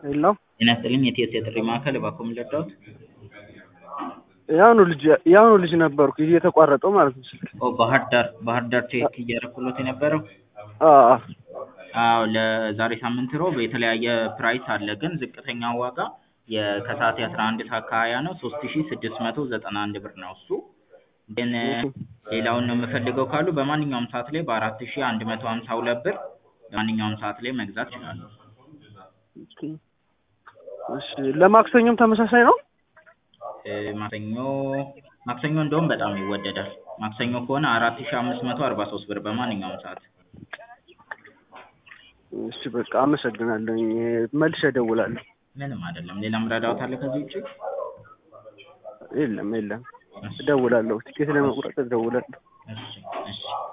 የለውም። ጤና ይስጥልኝ የቲኤስ የጥሪ ማዕከል እባክዎ ምን ልርዳዎት? ያሁኑ ልጅ ያሁኑ ልጅ ነበርኩ እየተቋረጠው ማለት ነው ስልክ። ኦ ባህር ዳር ባህር ዳር ቼክ እያደረኩሎት የነበረው አዎ አዎ ለዛሬ ሳምንት ሮብ የተለያየ ፕራይስ አለ ግን ዝቅተኛው ዋጋ የ- ከሰዓት የአስራ አንድ ሰዓት ከሀያ ነው ሶስት ሺ ስድስት መቶ ዘጠና አንድ ብር ነው እሱ ግን ሌላውን ነው የምፈልገው ካሉ በማንኛውም ሰዓት ላይ በአራት ሺ አንድ መቶ ሀምሳ ሁለት ብር በማንኛውም ሰዓት ላይ መግዛት ይችላሉ። እሺ ለማክሰኞም ተመሳሳይ ነው? እ ማክሰኞ ማክሰኞ እንደውም በጣም ይወደዳል። ማክሰኞ ከሆነ አራት ሺ አምስት መቶ አርባ ሶስት ብር በማንኛውም ሰዓት እሺ በቃ አመሰግናለሁኝ መልሼ እደውላለሁ። ምንም አይደለም። ሌላ ምረዳዎት አለ ከዚህ ውጪ? የለም የለም እደውላለሁ ቲኬት ለመቁረጥ እደውላለሁ። እሺ እሺ